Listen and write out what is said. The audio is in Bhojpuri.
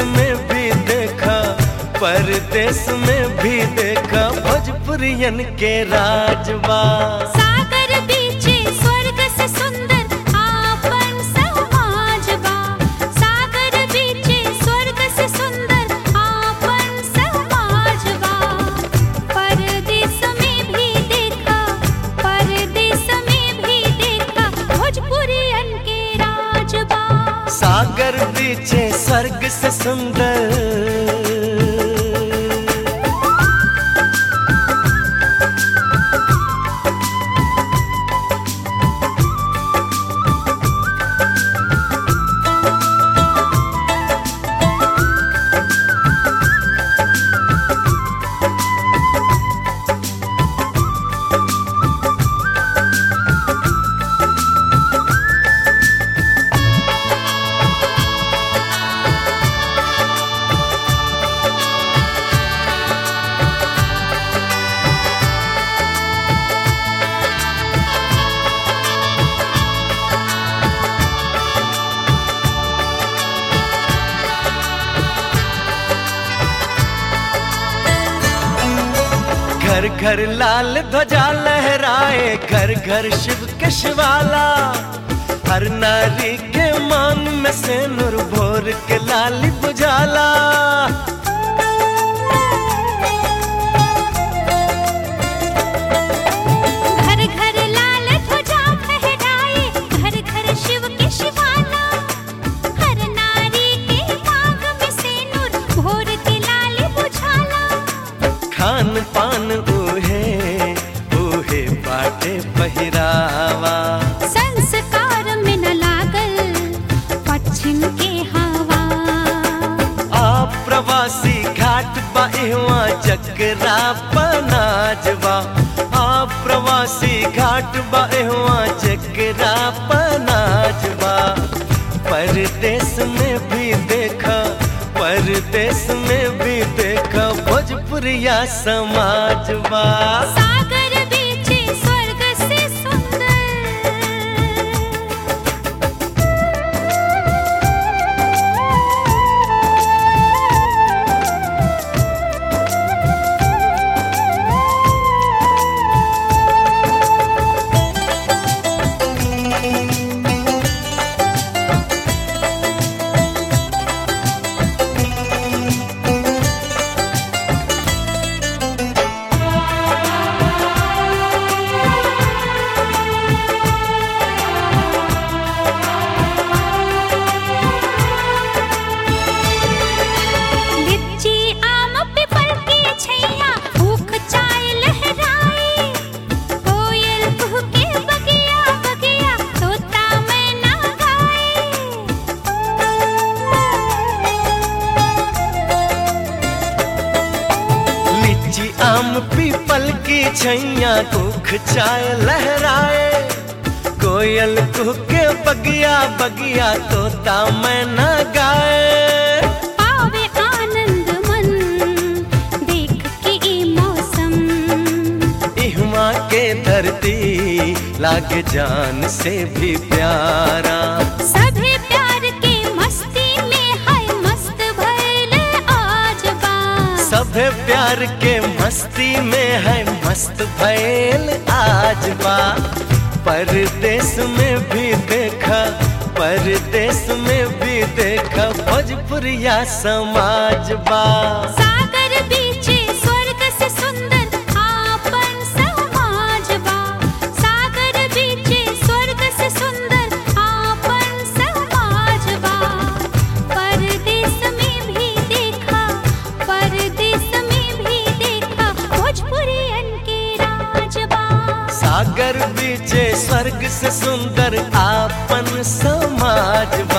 में भी देखा परदेश में भी देखा भोजपुरियन के राजबा सागर बीचे स्वर्ग से सुंदर आपन समाजबा सागर बीचे स्वर्ग से सुंदर आपन समाजबा परदेश में भी देखा परदेश में भी देखा भोजपुरियन के राजबा सागर बीचे स्वर्ग से सुंदर घर घर लाल ध्वजा लहराए घर घर शिव के शिवाला हर नारी के मांग में से नूर भोर के लाली बुझाला घर घर लाल ध्वजा फहराए घर घर शिव के शिवाला हर नारी के मांग में सिंदूर भोर के लाल बुझाला खान पान ऊहे ऊहे बाटे पहिरावा संस्कार में न लागल पश्चिम के हवा आप प्रवासी घाट बाहवा चकरा पनाजवा आप प्रवासी घाट बाहवा चकरा पनाजवा परदेश में भी देखा परदेश में भी देखा भोजपुरिया समाजवा सागर बीचे स्वर्ग से सुंदर लिच्ची आम पीपल की छैया भूख चाय लहराए कोयल कुहके बगिया बगिया तोता मैना गाए लीची आम पीपल की छैया दुख चाय लहराए कोयल कुहके बगिया बगिया तोता मैना गाए पावे आनंद मन देख के ई मौसम इहमा के धरती लागे जान से भी प्यारा सभे प्यार के मस्ती में है मस्त भइल आज बा सभे प्यार के मस्ती में है मस्त भैल आज बा परदेश में भी देखा परदेश में भी देखा भोजपुरिया समाज बा सागर बीचे स्वर्ग से सुंदर आपन समाज बा सागर बीचे स्वर्ग से सुंदर आपन समाज बा परदेश में भी देखा परदेश में भी देखा भोजपुरियन के राज बा सागर बीचे स्वर्ग से सुंदर आपन समाज बा